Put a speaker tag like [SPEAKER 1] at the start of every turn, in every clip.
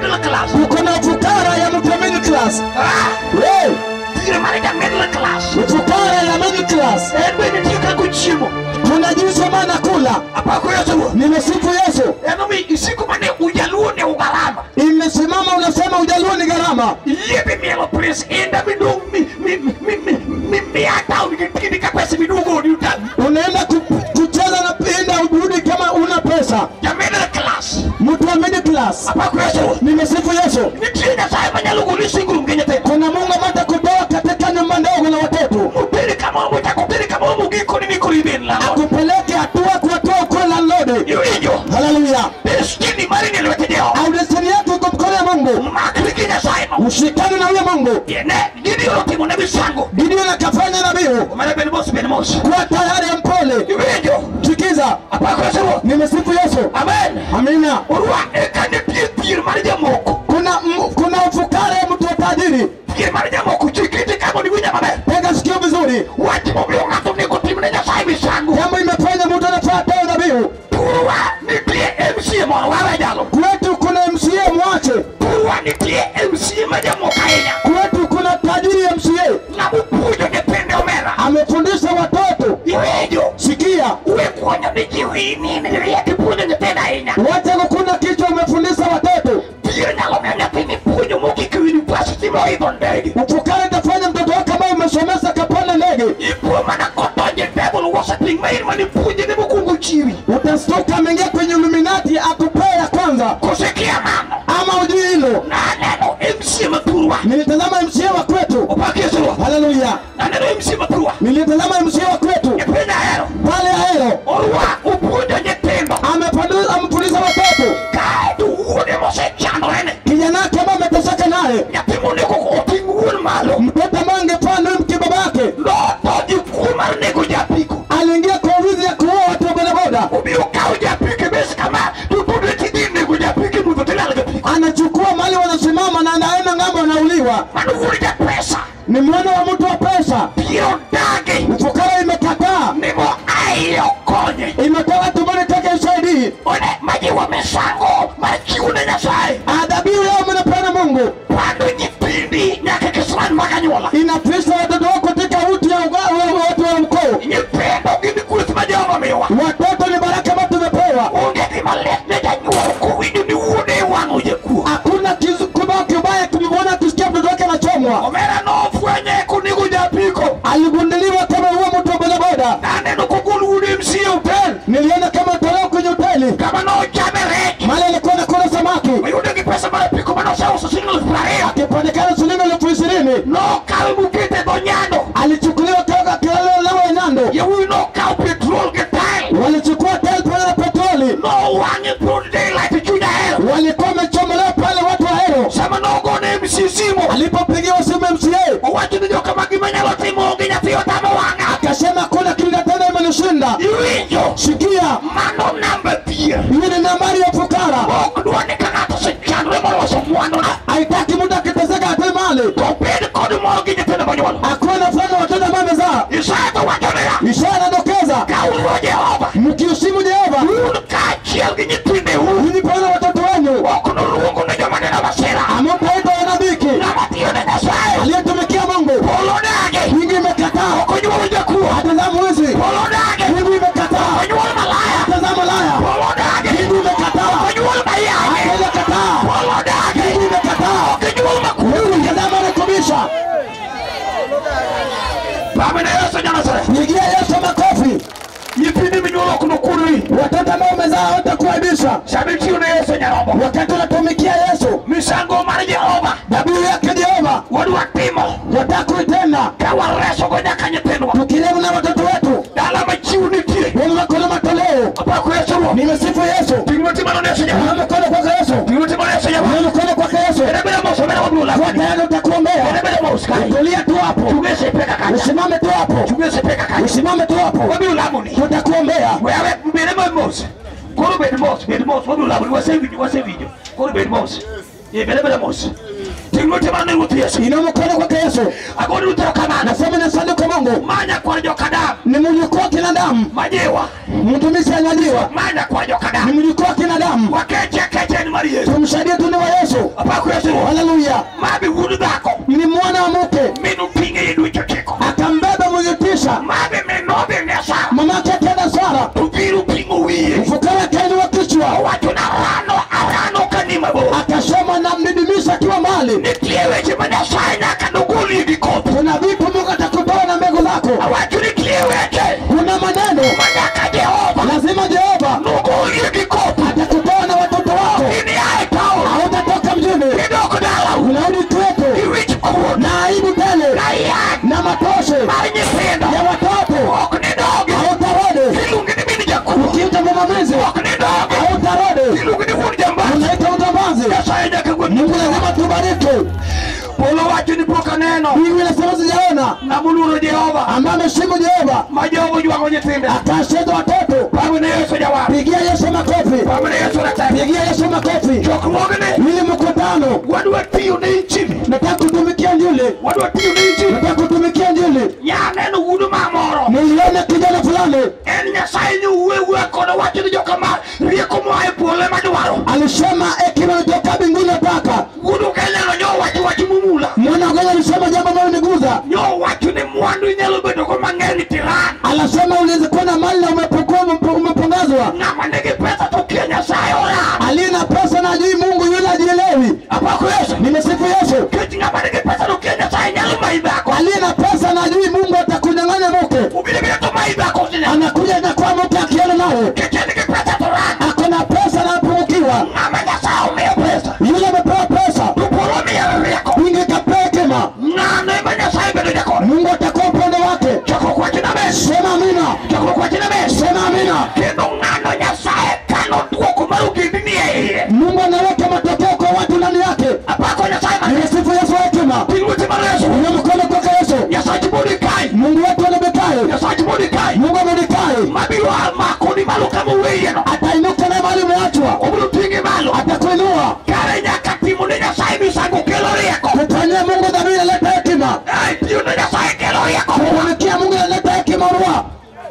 [SPEAKER 1] middle class.
[SPEAKER 2] uko na ufukara ya mtu wa middle class
[SPEAKER 1] Ah,
[SPEAKER 2] Hey,
[SPEAKER 1] dhier mar ja middle class.
[SPEAKER 2] ufukara ya middle class
[SPEAKER 1] En bende nitie kaka chiemo.
[SPEAKER 2] kuna jinsi maana kula
[SPEAKER 1] Apako Yesu Ruoth.
[SPEAKER 2] nimesifu yesu
[SPEAKER 1] En omiyo isiko mane ujaluo ne ugarama.
[SPEAKER 2] imesimama unasema ujaluo ni gharama
[SPEAKER 1] Yiepe mielo pres inda midong mi mi mi mi mi mi ata unigitini ka pesa midugo ni utan.
[SPEAKER 2] unaenda ku- kucheza na pinda urudi kama una pesa
[SPEAKER 1] Ja middle class.
[SPEAKER 2] mtu wa middle class
[SPEAKER 1] Apako Yesu Ruoth.
[SPEAKER 2] nimesifu yesu
[SPEAKER 1] Nitie Nyasaye manyalo goli singrum gi nyithindo.
[SPEAKER 2] kuna mungu amata kutoa katika nyumba ndogo na watoto
[SPEAKER 1] Mubiri kama omo takubiri kama omo giko ni mikori bin la.
[SPEAKER 2] akupeleke hatua kuwatoa kwa landlord
[SPEAKER 1] Iwinjo.
[SPEAKER 2] haleluya
[SPEAKER 1] Destiny mari ni lwete Jehova.
[SPEAKER 2] au destiny yako iko mkono ya mungu
[SPEAKER 1] Makri gi Nyasaye ma.
[SPEAKER 2] ushikane na huyo mungu
[SPEAKER 1] Yene gidi otimo ne misango.
[SPEAKER 2] gideon akafanya nabihu
[SPEAKER 1] Omera ben mos ben mos.
[SPEAKER 2] kuwa tayari mpole
[SPEAKER 1] Iwinjo.
[SPEAKER 2] sikiza
[SPEAKER 1] Apako Yesu Ruoth.
[SPEAKER 2] nimesifu yesu
[SPEAKER 1] Amen.
[SPEAKER 2] amina
[SPEAKER 1] Orwa ekane pie pier mar jamoko.
[SPEAKER 2] kuna m- kuna ufukara ya mtu wa tajiri
[SPEAKER 1] Pier mar jamoko chikiti kama ni winya maber.
[SPEAKER 2] tega sikio vizuri
[SPEAKER 1] Wach momiyo ng'ato onego timne Nyasaye misango.
[SPEAKER 2] jambo imefanya mtu anafaa toa dhabihu
[SPEAKER 1] Purwa nitie MCA moro wawe jalo.
[SPEAKER 2] kwetu kuna mca mwache
[SPEAKER 1] Purwa nitie MCA ma jamoko ahinya.
[SPEAKER 2] kwetu kuna tajiri ya mca
[SPEAKER 1] Namopuonjo nyithinde omera.
[SPEAKER 2] amefundisha watoto
[SPEAKER 1] Iwinjo.
[SPEAKER 2] sikia
[SPEAKER 1] We kuonyo ni ji wini ni riek ipuonjo nyithindo ahinya.
[SPEAKER 2] wacha kukuna kichwa umefundisha watoto
[SPEAKER 1] Pier nyalo miyo nyathini puonjo mogik e university moidho ndege.
[SPEAKER 2] ufukara itafanya mtoto wako kama umesomesa kapanda ndege
[SPEAKER 1] Ipuo mana kotonje devil worshiping ma in mane puonje ne mokwongo chiwi.
[SPEAKER 2] utastuka ameingia kwenye iluminati akupea ya kwanza
[SPEAKER 1] Kosikia mano.
[SPEAKER 2] ama ujui hilo
[SPEAKER 1] Naneno MCA ma Purwa.
[SPEAKER 2] nilitazama mca wa kwetu
[SPEAKER 1] Opak Yesu Ruoth.
[SPEAKER 2] haleluya
[SPEAKER 1] Naneno MCA ma Purwa.
[SPEAKER 2] nilitazama mca wa kwetu
[SPEAKER 1] E piny ahero.
[SPEAKER 2] pale ahero
[SPEAKER 1] Orwa opuonjo nyithindo.
[SPEAKER 2] Amepandu- amefundisha watoto
[SPEAKER 1] Kaeto wuode mosechandore ne.
[SPEAKER 2] kijana wake ambaye ameteseka naye
[SPEAKER 1] Nyathi monego oting' wuon malo.
[SPEAKER 2] mtoto ambaye angefaa ndio mke babake
[SPEAKER 1] Notho kuo mar nego japiko.
[SPEAKER 2] aliingia kwa wizi ya kuua watu wa bodaboda
[SPEAKER 1] Obiro kawo japike bes kama to pod tidhi nego japike mudho tilal japiko.
[SPEAKER 2] anachukua mali wanasimama na anaenda ng'ambo anauliwa
[SPEAKER 1] Mano wuod japesa.
[SPEAKER 2] ni mwana wa mtu wa pesa
[SPEAKER 1] Biro dagi.
[SPEAKER 2] ufukara imekataa
[SPEAKER 1] Nimo ayo konye.
[SPEAKER 2] imetoka tumboni take usaidii
[SPEAKER 1] One majiwo misango mar chiwo ne Nyasaye.
[SPEAKER 2] adhabiu yao mnapeana mungu
[SPEAKER 1] Pando nyithindi nyaka kisran makanyuola.
[SPEAKER 2] inapisha watoto wako katika uti ya uga- wa- watu wa mkoo
[SPEAKER 1] Nyithindo gin gweth ma Jehova miyowa.
[SPEAKER 2] watoto ni baraka ambayo tumepewa
[SPEAKER 1] Onge gima lit ne janyuol kowinjo ni wuode wang'o jakuo.
[SPEAKER 2] hakuna kizu- kibao kibaya kimwona akisikia mtoto wake anachomwa
[SPEAKER 1] Omera nofwenye konego japiko.
[SPEAKER 2] aligunduliwa kama huo mtu wa bodaboda
[SPEAKER 1] Naneno kogol wuod MCA hotel.
[SPEAKER 2] niliona kama tolewa kwenye hoteli
[SPEAKER 1] Kama nochame rech.
[SPEAKER 2] mali alikuwa nakula samaki
[SPEAKER 1] Oyudo gi pesa mar apiko manoseuso siling elfu prariyo.
[SPEAKER 2] akipatikana shilingi elfu ishirini
[SPEAKER 1] Nokawe mokete dho nyando.
[SPEAKER 2] alichukuliwa toka kilelelewa ya nyando
[SPEAKER 1] Yawuowi nokawo petrol gi tile.
[SPEAKER 2] walichukua tel pamoja na petroli
[SPEAKER 1] Nowang'e broad daylight e chuny ahero.
[SPEAKER 2] walikuwa wamechomolewa pale watu wa hero
[SPEAKER 1] Sama nogone MC simo.
[SPEAKER 2] alipopigiwa simu mca
[SPEAKER 1] Owacho ni joka ma gima nyalo timo onge nyathi otamo wang'a.
[SPEAKER 2] akasema kuna kilingatena imenishinda
[SPEAKER 1] Iwinjo.
[SPEAKER 2] sikia
[SPEAKER 1] Mano namba pier.
[SPEAKER 2] hii ni nambari ya fukara
[SPEAKER 1] Ok dwa ni ka ng'ato osechandore moloso mwandu na
[SPEAKER 2] haitaki mtu akiteseka ate mali
[SPEAKER 1] to bed kod mor gi nyithindo monyuolo.
[SPEAKER 2] akuwe na fulani watoto ambaye amezaa
[SPEAKER 1] Isaya to wacho niya.
[SPEAKER 2] ishara inadokeza
[SPEAKER 1] Ka uluo Jehova.
[SPEAKER 2] mkiheshimu jehova
[SPEAKER 1] Un kaachiel gi nyithindeu.
[SPEAKER 2] ninyi pamoja na watoto wenu
[SPEAKER 1] Ok noluongo ne joma neno masira.
[SPEAKER 2] amupaita wanadhiki
[SPEAKER 1] Ng'ama tiyo ne Nyasaye.
[SPEAKER 2] aliyetumikia mungu
[SPEAKER 1] Polo dage.
[SPEAKER 2] wingi imekataa
[SPEAKER 1] Ok onyuolo jakuo.
[SPEAKER 2] atazaa mwizi
[SPEAKER 1] Polo dage.
[SPEAKER 2] wingi imekataa
[SPEAKER 1] Onyuol malaya.
[SPEAKER 2] atazaa malaya
[SPEAKER 1] Polo dage.
[SPEAKER 2] wingi imekataa
[SPEAKER 1] Onyuol mayage.
[SPEAKER 2] atazakataa
[SPEAKER 1] Polo dage.
[SPEAKER 2] wingi imekataa
[SPEAKER 1] Onyuol makuru.
[SPEAKER 2] wingi atazaa marekebisha
[SPEAKER 1] Pamene Yesu Nyasaye.
[SPEAKER 2] pigia yesu makofi
[SPEAKER 1] Nyithindi minyuolo ok nokurri.
[SPEAKER 2] watoto ambao umezaa watakuaibisha
[SPEAKER 1] Sami tiyo ne Yesu Nyarombo.
[SPEAKER 2] wakati unatumikia yesu
[SPEAKER 1] Misango mar Jehova.
[SPEAKER 2] dhabihu yake jehova
[SPEAKER 1] Wadwa timo.
[SPEAKER 2] watakuitenda
[SPEAKER 1] Ka waresogo nyaka nyithindwa.
[SPEAKER 2] tukilemu na watoto wetu
[SPEAKER 1] Dala machiwo nitie.
[SPEAKER 2] wenye makolo matoleo
[SPEAKER 1] Apako Yesu Ruoth.
[SPEAKER 2] nimesifu yesu
[SPEAKER 1] Ting' matimano ne Yesu Nyarombo.
[SPEAKER 2] na mkono kwake yesu
[SPEAKER 1] Ting' matimano ne Yesu Nyarombo.
[SPEAKER 2] na mkono kwake yesu
[SPEAKER 1] Bede bede mos, bede waduola.
[SPEAKER 2] kwa tayari utakuombea
[SPEAKER 1] Bede bede mos kae.
[SPEAKER 2] tulia tu hapo
[SPEAKER 1] Chunge sepe kaka.
[SPEAKER 2] usimame tu hapo
[SPEAKER 1] Chunge sepe kaka.
[SPEAKER 2] usimame tu hapo
[SPEAKER 1] Wabiro lamoni.
[SPEAKER 2] tutakuombea
[SPEAKER 1] Wewe bede ma mos. Koro bed mos, bed mos. Wabiro lamoni. Wasewinjo, wasewinjo. Koro bed mos. Ye bede bede mos. Ting' matimano ne Ruoth Yesu.
[SPEAKER 2] ina mkono kwake yesu
[SPEAKER 1] Agoni utero kamano.
[SPEAKER 2] nasema na sanduku mungu
[SPEAKER 1] Manya kwa jokadam.
[SPEAKER 2] ni mjukuu wa kinadamu
[SPEAKER 1] Majiwa.
[SPEAKER 2] mtumishi anyaliwa
[SPEAKER 1] Manya kwa
[SPEAKER 2] ni
[SPEAKER 1] jokadam.
[SPEAKER 2] mjukuu wa kinadamu
[SPEAKER 1] Wakeche keche ni mari Yesu.
[SPEAKER 2] tumsaidie tu ni wa yesu Yesu.
[SPEAKER 1] apako yesu
[SPEAKER 2] Haleluya.
[SPEAKER 1] mabe wudu dhako
[SPEAKER 2] Ni mwana wa mke
[SPEAKER 1] minu pinge yedu choteko
[SPEAKER 2] akambeba mwenye tisha,
[SPEAKER 1] mabe menobe nesa
[SPEAKER 2] mamake akaenda Sara,
[SPEAKER 1] tubiru pingo wiye
[SPEAKER 2] mfukara kainua kichwa,
[SPEAKER 1] wacho na rano arano kanima bo
[SPEAKER 2] akasema namdidimisha akiwa mbali.
[SPEAKER 1] nitie weche ma nyasaye nyaka nogoli gi koth
[SPEAKER 2] Kuna vitu Mungu atakutoa na mbegu zako,
[SPEAKER 1] awacho nitie weche
[SPEAKER 2] kuna maneno
[SPEAKER 1] ma nyaka jehova
[SPEAKER 2] lazima Jehova
[SPEAKER 1] nogoli gi koth
[SPEAKER 2] atakutoa na watoto wako.
[SPEAKER 1] ini ae taon
[SPEAKER 2] Hautatoka mjini,
[SPEAKER 1] idok dala
[SPEAKER 2] unarudi kwetu
[SPEAKER 1] iwich kuon
[SPEAKER 2] na aibu tele
[SPEAKER 1] na yan
[SPEAKER 2] na matoshe
[SPEAKER 1] mar nyithindo
[SPEAKER 2] ya watoto.
[SPEAKER 1] ok ni dogi
[SPEAKER 2] Hautarudi
[SPEAKER 1] iluongi ni min jakuo
[SPEAKER 2] ukiita mvumamizi,
[SPEAKER 1] ok ni dogi
[SPEAKER 2] hautarudi
[SPEAKER 1] iluongi ni wuon jambazi
[SPEAKER 2] unaita utambazi.
[SPEAKER 1] nyasaye nyaka
[SPEAKER 2] Mungu
[SPEAKER 1] gweth
[SPEAKER 2] lazima tubariki.
[SPEAKER 1] polo wacho ni pok aneno
[SPEAKER 2] Mbingu inasema sijaona,
[SPEAKER 1] namuluoro jehova
[SPEAKER 2] ambaye ameshimu Jehova
[SPEAKER 1] ma jogo jwango nyithinde
[SPEAKER 2] atasheza watoto.
[SPEAKER 1] pamwe ne yesu jawar
[SPEAKER 2] Pigia Yesu makofi,
[SPEAKER 1] pamwe ne yesu ratego
[SPEAKER 2] pigia Yesu makofi.
[SPEAKER 1] chokruogni
[SPEAKER 2] Ili mkutano,
[SPEAKER 1] wadwa tiyo ne injili
[SPEAKER 2] nataka kutumikia Injili,
[SPEAKER 1] wadwa tiyo ne injili
[SPEAKER 2] nataka kutumikia Injili.
[SPEAKER 1] nyaneno wudu mamoro
[SPEAKER 2] Niliona kijana fulani
[SPEAKER 1] en nyasaye ni uwe uwe kodo wacho ni joka ma rieko moa e polo ema dwaro
[SPEAKER 2] alisema hekima kutoka mbinguni nataka.
[SPEAKER 1] wudu kenyalo nyo wacho wach mumula
[SPEAKER 2] Mwana wa alisema jambo ambalo niguza,
[SPEAKER 1] nyo wacho ni mwandu inyalo bedo go mang'eny tiran
[SPEAKER 2] anasema unaweza kuwa na mali na umepokua umepongezwa.
[SPEAKER 1] ng'ama nigi pesa to kia nyasaye ora
[SPEAKER 2] Aliye na pesa na ajui Mungu, yule ajielewi.
[SPEAKER 1] apako yesu
[SPEAKER 2] Nimesifu Yesu.
[SPEAKER 1] kech ng'ama nigi pesa to kia nyasaye nyalo mai dhako
[SPEAKER 2] Aliye na pesa na ajui Mungu atakunyang'anya mke,
[SPEAKER 1] ubile bile to mai dhako sinya
[SPEAKER 2] anakuja na kwa mke akienda naye
[SPEAKER 1] kech en gi pesa to ran
[SPEAKER 2] ako na pesa na apungukiwa.
[SPEAKER 1] ng'ama nyasaye omiyo pesa
[SPEAKER 2] Yule amepewa pesa,
[SPEAKER 1] to polo miyo rieko
[SPEAKER 2] wingi kapea hekima,
[SPEAKER 1] ng'ano ema nyasaye bedo jakoro
[SPEAKER 2] Mungu atakuwa upande wake.
[SPEAKER 1] chokruok wachina bes
[SPEAKER 2] Sema amina,
[SPEAKER 1] chokruok wachina bes
[SPEAKER 2] sema amina.
[SPEAKER 1] kendo ng'ano nyasaye kano duoko mar ogendni e iye
[SPEAKER 2] Mungu anaweka matokeo kwa watu ndani yake.
[SPEAKER 1] apako nyasaye ma
[SPEAKER 2] Nimesifu Yesu hekima,
[SPEAKER 1] piny weche mar yesu
[SPEAKER 2] una mkono kwake Yesu.
[SPEAKER 1] nyasach mordekai
[SPEAKER 2] Mungu wetu anabekai,
[SPEAKER 1] nyasach mordekai
[SPEAKER 2] Mungu amenikai,
[SPEAKER 1] mabiro makoni malo kama oweyeno
[SPEAKER 2] atainuka na mahali umeachwa,
[SPEAKER 1] obiro ting'e malo
[SPEAKER 2] atakuinua.
[SPEAKER 1] kare nyaka timo ne nyasaye misango kelo rieko
[SPEAKER 2] Kufanyia Mungu dhamiri inaleta hekima,
[SPEAKER 1] Ai, tiyo ne nyasaye kelo rieko
[SPEAKER 2] kutumikia Mungu inaleta hekima, urua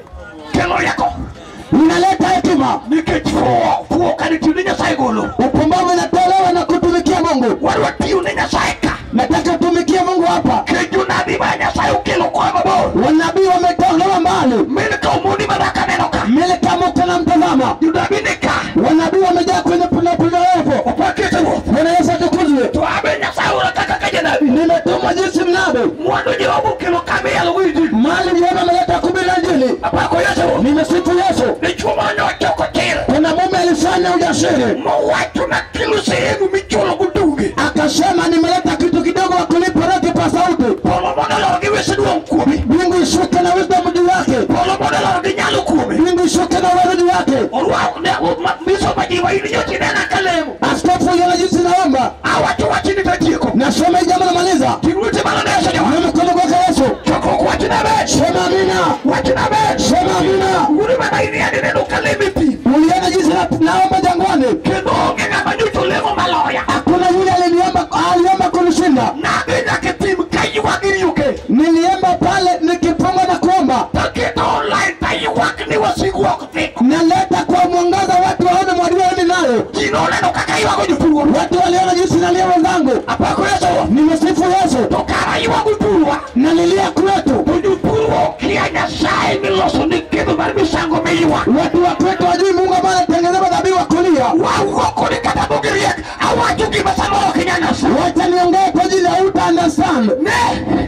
[SPEAKER 1] kelo rieko
[SPEAKER 2] inaleta hekima.
[SPEAKER 1] nikech fuwo fuwo kane tiyo ne nyasaye golo
[SPEAKER 2] Upumbavu inatolewa na kutumikia Mungu.
[SPEAKER 1] wadwa tiyo ne nyasaye ka
[SPEAKER 2] Nataka utumikie Mungu hapa.
[SPEAKER 1] kech jonabi ma nyasaye okelo koa mabor
[SPEAKER 2] Wanabii wametolewa mbali,
[SPEAKER 1] mine ka omoni madhaka neno ka
[SPEAKER 2] mili kama uko na mtazama,
[SPEAKER 1] jonabi ni ka
[SPEAKER 2] wanabii wamejaa kwenye punapunaevo.
[SPEAKER 1] opakete ruoth
[SPEAKER 2] Bwana Yesu atukuzwe.
[SPEAKER 1] to abe nyasaye ora kaka ka janabi
[SPEAKER 2] Nimetumwa jinsi mnabe,
[SPEAKER 1] mwandu jehova okelo kama iyalo go injili
[SPEAKER 2] mali Jehova ameleta kuhubiri Injili.
[SPEAKER 1] apako yesu
[SPEAKER 2] Nimesifu Yesu.
[SPEAKER 1] dichuo ma nochoko tir
[SPEAKER 2] Kuna mume alifanya ujasiri,
[SPEAKER 1] mowacho na kilo sehemu michulo goduge
[SPEAKER 2] akasema nimeleta kitu kidogo wa kulipa ratiba sauti,
[SPEAKER 1] polo mondo lor gi wes duong' kuomi
[SPEAKER 2] mbingu ishuke na wisdom juu yake,
[SPEAKER 1] polo mondo lor gi nyalo kuomi
[SPEAKER 2] mbingu ishuke na uwezo juu yake.
[SPEAKER 1] orwak ne miso majiwa in nyoti nena ka lemo
[SPEAKER 2] Askofu yule jinsi naomba,
[SPEAKER 1] awacho wachni tatieko
[SPEAKER 2] nasoma hii jambo namaliza.
[SPEAKER 1] ting'wete manoneso jawa
[SPEAKER 2] Na mkono kwake Yesu,
[SPEAKER 1] chokruok wachna bet
[SPEAKER 2] sema amina,
[SPEAKER 1] wachna bet
[SPEAKER 2] sema amina.
[SPEAKER 1] uri mana iriani neno ka lemo e pi
[SPEAKER 2] Uliona jinsi na- naomba jangwani,
[SPEAKER 1] kendo onge ng'ama nyocho lemo maloya
[SPEAKER 2] hakuna yule aliniomba aliomba kunishinda.
[SPEAKER 1] nadhi nyaka tim ka ywak iriuke
[SPEAKER 2] Niliomba pale nikifunga na kuomba,
[SPEAKER 1] taketo online ta ywak ni wasigu ok thiko
[SPEAKER 2] naleta kwa mwangaza watu waone mwadiwani nayo.
[SPEAKER 1] ji noneno kaka ywago jopurwa
[SPEAKER 2] Watu waliona jinsi nalia wenzangu,
[SPEAKER 1] apako yeso
[SPEAKER 2] nimesifu Yesu,
[SPEAKER 1] to kara ywago purwa
[SPEAKER 2] nalilia kwetu.
[SPEAKER 1] to jopurwa okia nyasaye miloso ni kedho mar misango miywak
[SPEAKER 2] Watu wa kwetu wajui Mungu ambaye anatengeneza madhabihu wa kulia.
[SPEAKER 1] wawuoko ni kata mogiriek awacho gima samoro ok inya nasa
[SPEAKER 2] Wacha niongee kwa ajili ya uta understand.
[SPEAKER 1] ne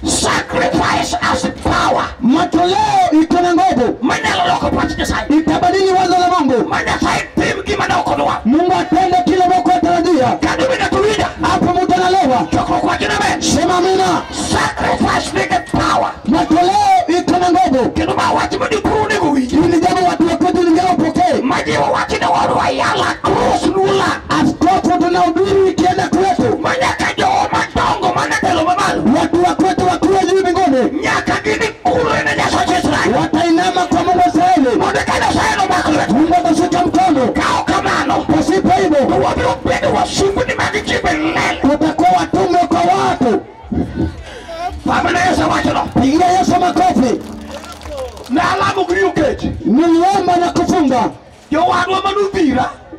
[SPEAKER 1] sacrifice as power
[SPEAKER 2] Matoleo iko na nguvu,
[SPEAKER 1] manyalo loko pach nyasaye
[SPEAKER 2] itabadili wazo la Mungu.
[SPEAKER 1] ma nyasaye tim gima ne ok odwa
[SPEAKER 2] Mungu atende kile Mungu atarajia.
[SPEAKER 1] kado bende tuwinja
[SPEAKER 2] Hapo mtu analewa,
[SPEAKER 1] chokruok wachna be
[SPEAKER 2] sema amina.
[SPEAKER 1] sacrifice nigi power
[SPEAKER 2] Matoleo iko na nguvu.
[SPEAKER 1] kendo ma wach ma jopur onego winji
[SPEAKER 2] Hili jambo watu wa kwetu lingine wapokee.
[SPEAKER 1] ma jiwo wach ne wadwa yala krus nula
[SPEAKER 2] Askofu tunahubiri ikienda kwetu,
[SPEAKER 1] ma nyaka jogo madongo manatelo mamalo
[SPEAKER 2] watu wa kwetu wakuwe juu mbinguni,
[SPEAKER 1] nyaka gini kulo ne nyasach israel
[SPEAKER 2] watainama kwa Mungu wa Israeli.
[SPEAKER 1] mondo ka nyasaye nomak lwet
[SPEAKER 2] Mungu atashika mkono,
[SPEAKER 1] kao kamano
[SPEAKER 2] pasipo
[SPEAKER 1] to
[SPEAKER 2] hivyo
[SPEAKER 1] wabiro bedo wasumbni mag ji milele
[SPEAKER 2] utakuwa watume kwa watu.
[SPEAKER 1] pamene yesu wachono
[SPEAKER 2] Pigia Yesu makofi.
[SPEAKER 1] ne alamo giri okech
[SPEAKER 2] Niliomba na kufunga,
[SPEAKER 1] jowadwa manudhira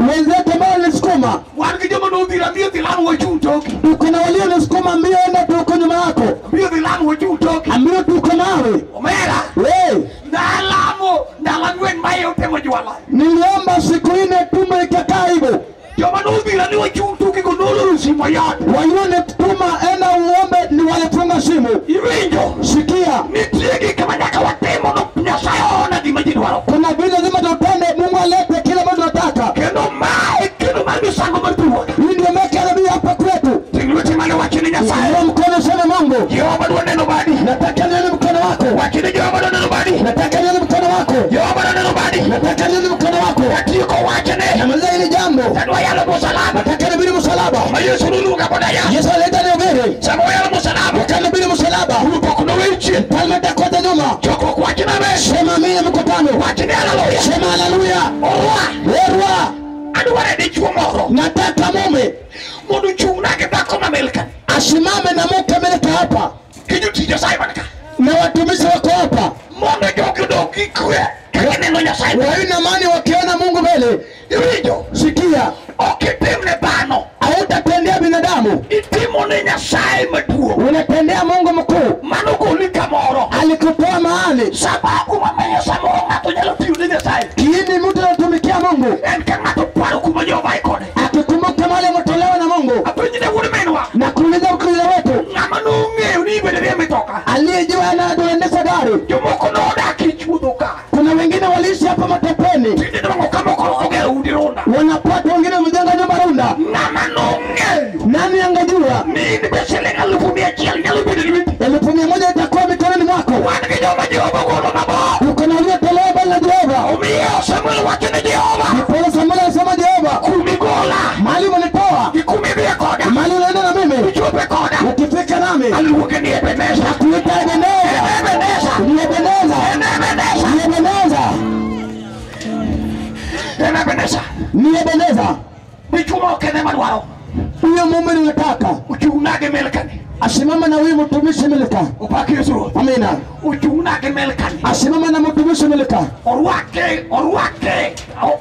[SPEAKER 2] wenzetu ambao walisukuma,
[SPEAKER 1] wan gi joma nodhira miyo dhi lamo wachung' toki
[SPEAKER 2] tuko na walionisukuma mbio, enda tuko nyuma yako,
[SPEAKER 1] miyo dhi lamo wachung' toki
[SPEAKER 2] ambio tuko nawe.
[SPEAKER 1] omera
[SPEAKER 2] Hey,
[SPEAKER 1] nalamo ndalo ang'wen mae otemo jwala
[SPEAKER 2] niliomba siku nne tumbo ikakaa hivyo,
[SPEAKER 1] joma nodhira ni wachung' tokigo noloro simo yat
[SPEAKER 2] walionituma enda uombe, ni walifunga simu.
[SPEAKER 1] iwinjo
[SPEAKER 2] Sikia,
[SPEAKER 1] nitie gik ma nyaka watim mondo nyasaye ona gima ji dwaro
[SPEAKER 2] kuna vile lazima tutende, Mungu alete kile ambacho tunataka.
[SPEAKER 1] kendo mae kendo mar misango mar thuoth
[SPEAKER 2] Hii ndio meka nabii hapa kwetu.
[SPEAKER 1] ting lweti mane wacho ni nyasaye
[SPEAKER 2] Inua mkono sana Mungu,
[SPEAKER 1] jehova dwa neno badi
[SPEAKER 2] nataka nione mkono wako,
[SPEAKER 1] wacho ni jehova dwa neno badi
[SPEAKER 2] nataka nione mkono wako,
[SPEAKER 1] jehova dwa neno badi
[SPEAKER 2] nataka nione mkono wako.
[SPEAKER 1] watieko wachne
[SPEAKER 2] Namaliza hili jambo,
[SPEAKER 1] tadwa yalo musalaba
[SPEAKER 2] nataka nibiri msalaba.
[SPEAKER 1] ma yesu noluonga koda ya
[SPEAKER 2] Yesu aleta nihubiri,
[SPEAKER 1] sama oyalo musalaba
[SPEAKER 2] wakati nibiri msalaba,
[SPEAKER 1] pok noweche
[SPEAKER 2] mfalme takwata nyuma.
[SPEAKER 1] chokruok wachna me
[SPEAKER 2] Sema amina mkutano,
[SPEAKER 1] wachne haleluya
[SPEAKER 2] sema haleluya.
[SPEAKER 1] orwa
[SPEAKER 2] Werwa,
[SPEAKER 1] adware dichuo moro
[SPEAKER 2] nataka mume
[SPEAKER 1] mondo ochung'na gi dhako mamelka
[SPEAKER 2] asimame na mke ameleta hapa
[SPEAKER 1] gi jotich nyasaye man ka
[SPEAKER 2] na watumishi wako hapa,
[SPEAKER 1] mondo jogi odog gi kwe ka gineno nyasaye
[SPEAKER 2] wawe na amani wakiona Mungu mbele.
[SPEAKER 1] iwinjo
[SPEAKER 2] Sikia,
[SPEAKER 1] ok itimne dhano
[SPEAKER 2] hautatendea binadamu,
[SPEAKER 1] itimone nyasaye maduong'
[SPEAKER 2] unatendea Mungu mkuu.
[SPEAKER 1] mano goli kamoro
[SPEAKER 2] Alikutoa mahali
[SPEAKER 1] sababu mamiyo samoro ng'ato nyalo tiyo ne nyasaye
[SPEAKER 2] kiini, mtu anatumikia Mungu
[SPEAKER 1] en ka ng'ato paro kuma jovae kode
[SPEAKER 2] akikumbuka mahali ametolewa na Mungu
[SPEAKER 1] apenjine wuod minwa
[SPEAKER 2] na kuuliza ukristo wetu,
[SPEAKER 1] ng'ama nong'eyo ni ibede rie mitoka
[SPEAKER 2] aliyejua anaendesha gari.
[SPEAKER 1] jomoko nodak e chuodho ka
[SPEAKER 2] Kuna wengine waliishi hapa matopeni,
[SPEAKER 1] tinde nwango ka moko ogero udi runda
[SPEAKER 2] wanapata wengine wamejenga nyumba runda.
[SPEAKER 1] ng'ama nong'eyo
[SPEAKER 2] Nani angejua
[SPEAKER 1] ni in be siling alufu mia achiel nyalo bedo ni witi
[SPEAKER 2] elfu mia moja itakuwa mikononi mwako?
[SPEAKER 1] wan gi joma jehova golo mabor
[SPEAKER 2] Uko na waliotolewa mbele na Jehova.
[SPEAKER 1] omiyo samuel wacho ne jehova
[SPEAKER 2] Ndipo Samueli alisema Jehova,
[SPEAKER 1] kumigola
[SPEAKER 2] mahali umenitoa,
[SPEAKER 1] gi kumidhie koda
[SPEAKER 2] mahali unaenda na mimi,
[SPEAKER 1] ichope koda
[SPEAKER 2] ukifika nami
[SPEAKER 1] aluonge ni ebeneza
[SPEAKER 2] kuita Ebeneza,
[SPEAKER 1] ebeneza
[SPEAKER 2] ni Ebeneza,
[SPEAKER 1] ebeneza
[SPEAKER 2] ni Ebeneza,
[SPEAKER 1] en ebeneza
[SPEAKER 2] ni Ebeneza.
[SPEAKER 1] dichumo okene madwaro
[SPEAKER 2] Huyo mume ninataka
[SPEAKER 1] ochung'na gi melkani
[SPEAKER 2] asimame na huyu mtumishi Milka.
[SPEAKER 1] opaki yesu ruoth
[SPEAKER 2] Amina.
[SPEAKER 1] ochung'na gi melkani
[SPEAKER 2] Asimame na mtumishi Milka.
[SPEAKER 1] orwake orwake